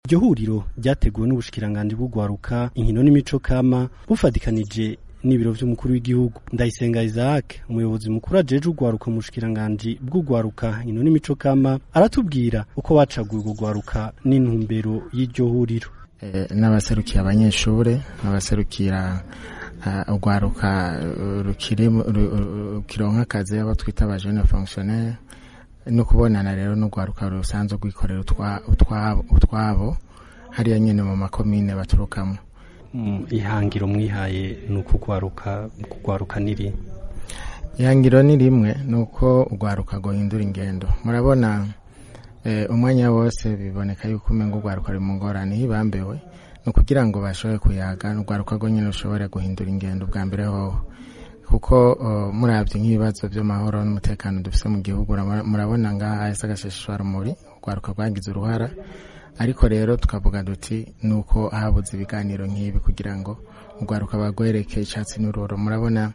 iryo huriro ryateguwe n'ubushikiranganji bw'ugwaruka inkino n'imico kama bufatikanije n'ibiro vy'umukuru w'igihugu ndayisenga Isaac umuyobozi mukuru ajeje ugwaruka mu bushikiranganji bw'ugwaruka inkino n'imico kama aratubwira uko bacaguye urwo gwaruka n'intumbero y'iryo huriro n'abaserukiye abanyeshure abaserukira urwaruka rukironka akazi abo twita aba jeune fonctionnaire no kubonana rero n'urwaruka rusanzwe rwikorera utwabo hariya nyene mu makomine baturukamo ihangiro mwihaye ni ukugwaruka kugwaruka niri ihangiro ni rimwe ni uko urwaruka guhindura ingendo murabona umwanya wose biboneka yuko umenga urwaruka ruri mu ngorane hibambewe ni ukugira ngo bashobore kuyaga urwaruka rwo nyine rushobore guhindura ingendo bwa mbere hoho kuko murabye nk'ibibazo by'amahoro n'umutekano dufite mu gihugu murabona ngaha ese agashishwarumuri urwaruka rwagize uruhara ariko rero tukavuga duti ni uko habuze ibiganiro nk'ibi kugira ngo urwaruka bagwereke icyatsi n'ururo murabona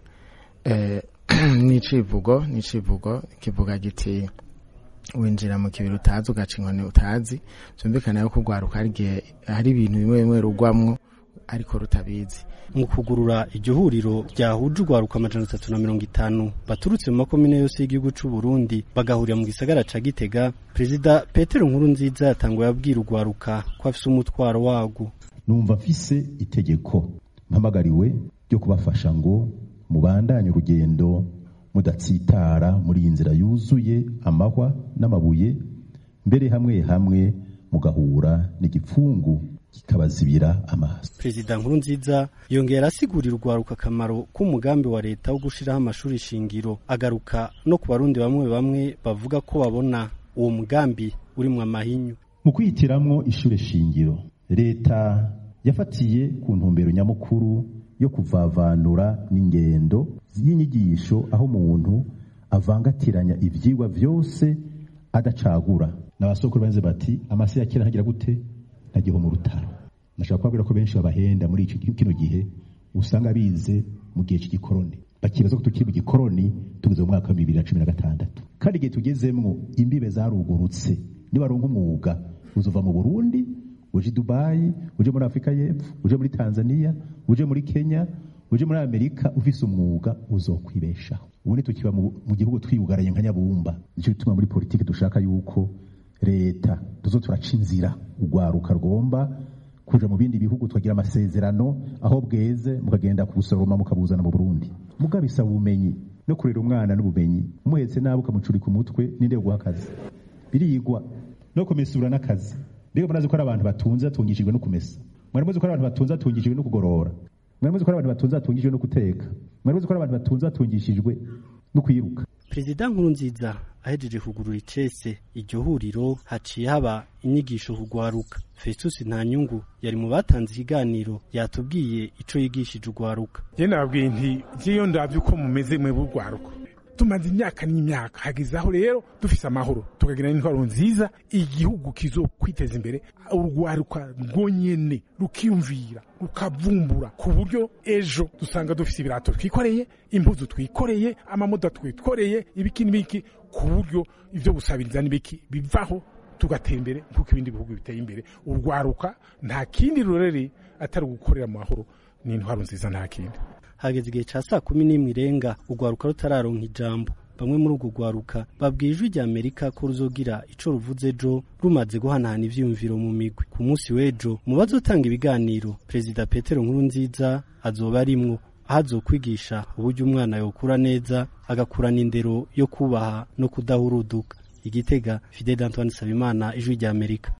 n'icivugo n'icivugo kivuga giti winjira mu kibiri utazi ugaca inkoni utazi byumvikana yuko urwaruka hari igihe hari ibintu bimwe bimwe rugwamwo ariko rutabizi mu kugurura iryo huriro ryahuje urwaruka amajana atatu na mirongo itanu baturutse mu makomine yose y'igihugu c'u Burundi bagahurira mu gisagara ca Gitega perezida Petero Nkuru nziza yatanguye abwira urwaruka ko afise umutwaro wago numva mfise itegeko mpamagariwe ryo kubafasha ngo mubandanye urugendo mudatsitara muri iyi nzira yuzuye amahwa n'amabuye mbere hamwe hamwe mugahura n'igipfungu kikabazibira amaso perezida nkuru nziza yongera asigurira urwaruka akamaro k'umugambi wa leta wo gushiraho amashuri shingiro agaruka no ku barundi bamwe bamwe bavuga ko babona uwo mugambi urimwo amahinyu mu kwitiramwo ishure shingiro leta yafatiye ku ntumbero nyamukuru yo kuvavanura n'ingendo y'inyigisho aho umuntu avangatiranya ivyigwa vyose adacagura n'abasokuru banze bati amase ya kera ntagira gute ntagiho mu rutaro nashaka kubabwira ko benshi babahenda muri iki kino gihe usanga bize mu gihe cy'igikoroni bakibaza ko tukiri mu gikoroni tugeze mu mwaka wa bibiri na cumi na gatandatu kandi igihe tugezemwo imbibe zarugurutse nibaronka umwuga uzova mu burundi uje dubayi uje muri afurika y'epfo uje muri tanzania uje muri kenya uje muri amerika ufise umwuga uzokwibeshaho ubu tukiba mu gihugu twiyugaraye nka nyabumba nicyo gituma muri politiki dushaka yuko leta tuzo turaca inzira urwaruka rwomba kuja mu bindi bihugu tukagira amasezerano aho bweze mukagenda kubusoroma mukabuzana mu burundi mugabisaba ubumenyi no kurera umwana n'ubumenyi umuhetse nabi ukamucurika umutwe ninde guha akazi birigwa no kumesura n'akazi mbega murazi ko ari abantu batunze batungishijwe no kumesa mwari muzi ko ari abantu batunze batungishijwe no kugorora mwari muzi ko ari abantu batunze batungishijwe no guteka mwari muzi ko ari abantu batunze batungishijwe no kwiruka perezida nkuru nziza ahejeje kugurura icese iryo huriro haciye haba inyigisho kugwaruka festus ntanyungu yari mu batanze ikiganiro yatubwiye ico yigishije ugwaruka je nababwiye nti jeyo ndavye uko mumeze mwe b'urwaruka tumaze imyaka n'imyaka hageze aho rero dufise amahoro tukagira n'intwaro nziza igihugu kizokwiteza imbere urwaruka rwonyene rukiyumvira rukavumbura ku buryo ejo dusanga dufise ibirato twikoreye impuzu twikoreye amamoda twikoreye ibiki n'ibiki ku buryo ivyo gusabiriza n'ibiki bivaho tugatera imbere nk'uko ibindi bihugu biteye imbere urwaruka nta kindi rurere atari ugukorera mu mahoro n'intwaro nziza nta kindi hageze igihe ca saa kumi n'imwe irenga urwaruka rutararonka ijambo bamwe muri urwo rwaruka babwiye ijwi rya amerika ko ruzogira ico ruvuze ejo rumaze guhanahana ivyiyumviro mu migwi ku munsi w'ejo mu bazotanga ibiganiro perezida petero nkuru nziza azoba arimwo aho azokwigisha uburyo umwana yokura neza agakurana indero yo kubaha no kudahuruduka igitega fidel antoine sabimana ijwi rya amerika